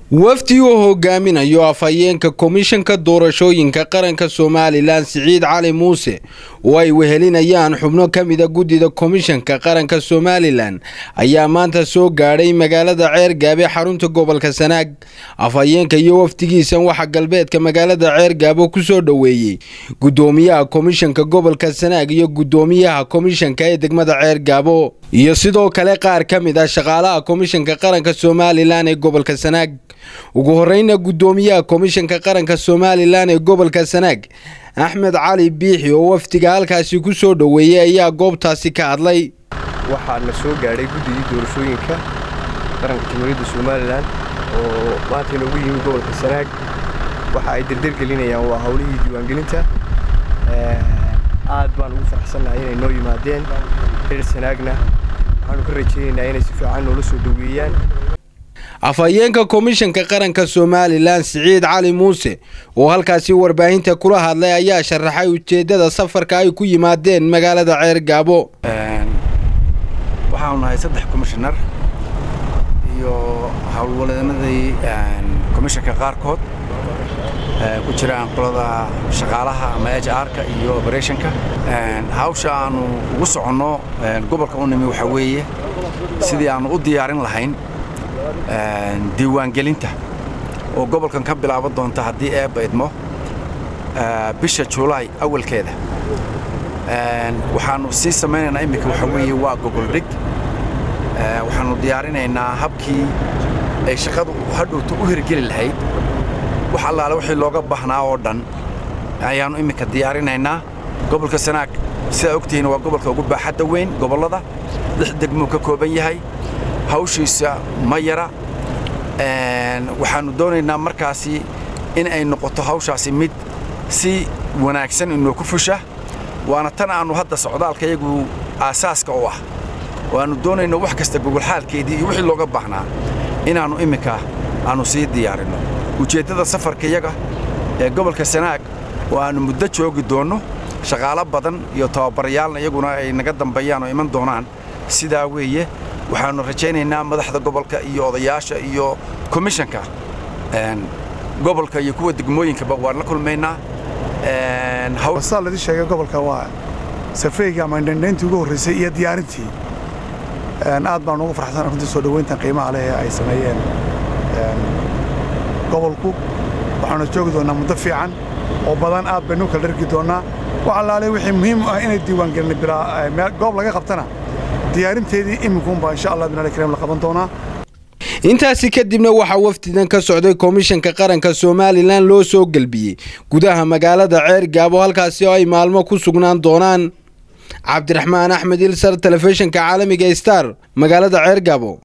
wafdi uu hogaaminayo afhayeenka komishanka doorashooyinka qaranka somalilan siciid cali muuse oo ay wehelinayaan xubno ka mida guddida komishanka qaranka somalilan ayaa maanta soo gaadhay magaalada ceergaabe xarunta gobolka sanaag afhayeenka iyo wafdigiisan waxaa galbeedka magaalada ceergaabo kusoo dhoweeyey guddoomiyaha komishanka gobolka sanaag iyo guddoomiyaha komishanka ee degmada ceergaabo iyo sidoo kale qaar ka mid ah shaqaalaha komishanka qaranka somalilan ee gobolka sanaag ugu horeyna guddoomiyaha komishanka qaranka somalilan ee gobolka sanaag axmed cali biixi oo wafdiga halkaasi ku soo dhoweeyey ayaa goobtaasi ka hadlay waxaa la soo gaadhay guddigii doorashooyinka qaranka jamhuuriyadda somalilan oo maanta inoogu yimi gobolka sanaag waxa ay derdergelinayaan waa howlihii diiwaangelinta aad baan ugu faraxsannahay inay noo yimaadeen reer sanaagna waxaanu ka rajaynaynaa inay si fiican noola soo dhoweeyaan afhayeenka komishanka qaranka somalilan siciid cali muuse oo halkaasi warbaahinta kula hadlay ayaa sharaxay ujeeddada safarka ay ku yimaadeen magaalada ceergaabo waxaanu nahay saddex komishanar iyo howlwaladnadii komishanka qaarkood ku jiraan qolada shaqaalaha ama h r-ka iyo oberetionka hawsha aanu ugu soconno gobolka u nimi waxaa weeye sidii aanu u diyaarin lahayn diiwaangelinta oo gobolkan ka bilaaban doonta haddii eebba idmo bisha julaay awalkeeda waxaannu sii samaynaynaa iminka waxaa weeye waa gogoldhig waxaannu diyaarinaynaa habkii ay shaqadu hadhowta u hirgeli lahayd wax allaale wixii looga baahnaa oo dhan ayaannu iminka diyaarinaynaa gobolka sanaag sidaa ogtihiin waa gobolka ugu baaxadda weyn gobollada lix degmuu ka kooban yahay hawshiisa ma yara waxaannu doonaynaa markaasi in ay noqoto hawshaasi mid si wanaagsan inoo ku fusha waana tan aannu hadda socdaalka iyagu aasaaska u ah waannu doonayno wax kasta gogolxaalkeedii iyo wixii looga baahnaa inaannu imminka aannu sii diyaarinno ujeeddada safarka iyaga ee gobolka sanaag oo aannu muddo joogi doonno shaqaalo badan iyo tababarayaalna iyaguna ay naga dambeeyaan oo iman doonaan sidaa weeye waxaannu rajaynaynaa madaxda gobolka iyo odayaasha iyo komishanka gobolka iyo kuwa degmooyinkaba waan la kulmaynaa saa ladii sheegay gobolka waa safreyga ama indhandhayntii ugu horraysay iyo diyaarintii aad baan ugu farxsan runtii soo dhoweyntan qiimaha leh ee ay sameeyeen gobolku waxaanu joogi doonnaa muddo fiican oo badan aad baynu kala dhargi doonnaa wax allaale wixii muhiim u ah inay diiwaangelina bilaa goob laga qabtana diyaarinteedii iminkuunbaa insha allah binali kareem la qaban doonaa intaasi kadibna waxaa wafdidan ka socday komishanka qaranka somalilan loo soo gelbiyey gudaha magaalada ceergaabo halkaasi oo ay maalmo ku sugnaan doonaan cabdiraxmaan axmed ilsar telefishinka caalamiga star magaalada ceergaabo